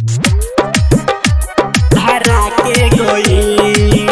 धरा के गई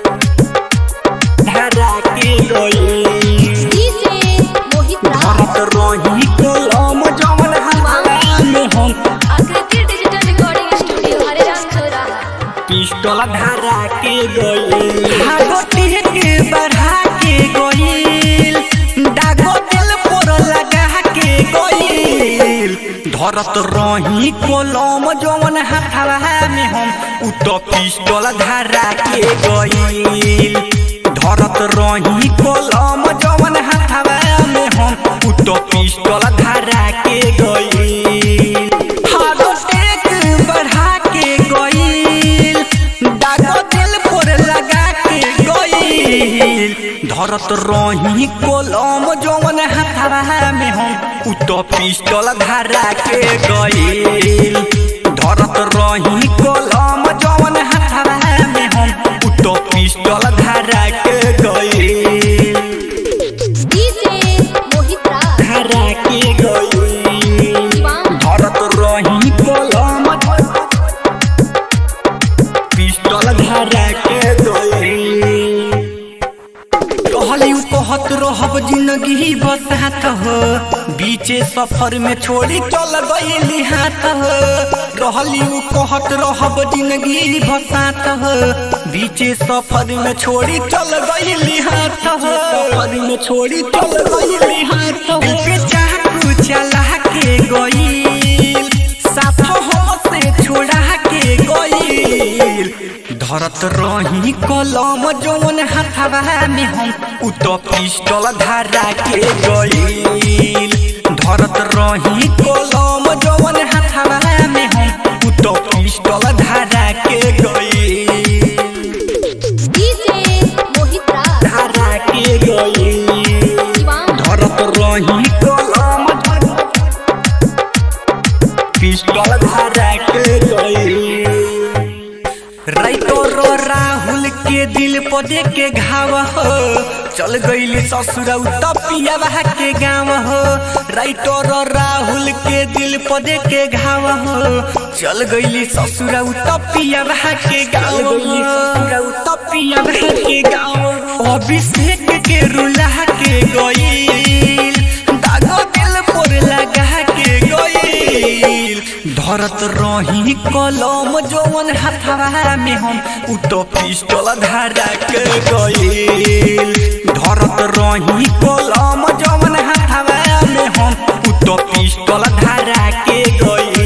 धरा के गई डीजे मोहित राज धरत रही कलम जवन हवा में हम आकृति डिजिटल रिकॉर्डिंग स्टूडियो हरिराम चौराहा पिस्टल धरा के गई हागोटी के बढ़ा के गईल दागो दिल पर लगा के गईल धरत रही कलम जवन हथवा में हम उ तो पिस्टल धरा के गईल धरत रही कलम जवन हथवा में हम उ तो पिस्टल धरा के गईल हागोटेक बढ़ा के गईल दागो दिल पर लगा के गईल धरत रही कलम जवन हथवा में हम उ तो पिस्टल धरा के गईल धरत रही कलम जवन हथवा में हम उ तो पिस्टल धरा के गईल डीजे मोहित राज धरा के गईल दीवान धरत रही कलम पिस्टल धरा के गई कहली उ कहत रहब जिंदगी बसात हो बीचे सफर में छोड़ी चल गईली हाथ हो रहली उ कहत रहब जिंदगी बसात हो बीचे सफर में छोड़ी चल गईली हाथ हो सफर में छोड़ी चल गईली हाथ हो पे चाकू चला के गईल साथ हम से छोड़ा के गईल धरत रही कलम जौन हथवा में हम उ तो पिस्टल धरा के गईल धरत रही कलम जौन हथवा में हम उ तो पिस्टल धरा के गईल डीजे मोहित राज धरा के गईल दीवान धरत रही कलम पिस्टल धरा के गई राइतो रो राहुल के दिल पर दे के घाव हो चल गईली ससुर तपिया के गाँव हो राइतो रो राहुल के दिल पर दे के घाव हो चल गईली ससुर तपिया के गाँव हो तपिया के गाँव अभिषेक के रुला के गईल दागो दिल पर लगा के गईल धरत रही कलम जौन हथवा में हम उ तो पिस्टल धरा के गईल धरत रही कलम जौन हथवा में हम उ तो पिस्टल धरा के गईल